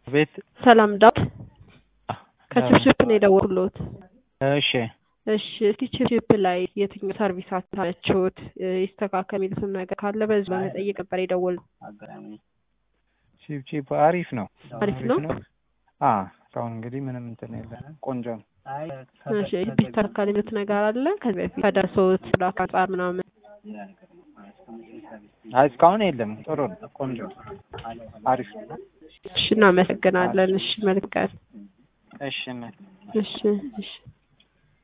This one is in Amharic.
ቤት ሰላም ዳዊት ከችፕችፕ ነው የደወልኩሎት። እሺ እሺ እስቲ ችፕችፕ ላይ የትኛው ሰርቪስ አታችሁት ይስተካከል የሚሉትን ነገር ካለ በዚህ በመጠየቅ ነበር የደወልነው። ቺፕ ቺፕ አሪፍ ነው አሪፍ ነው? አ እስካሁን እንግዲህ ምንም እንትን የለም ቆንጆ ነው። እሺ ቢስተካከል የሚሉት ነገር አለ ከዚህ በፊት ከደረሰዎት ላክ አንጻር ምናምን አይ እስካሁን የለም። ጥሩ ነው፣ ቆንጆ ነው፣ አሪፍ ነው። እሺ እናመሰግናለን። እሺ መልካም እሺ እሺ እሺ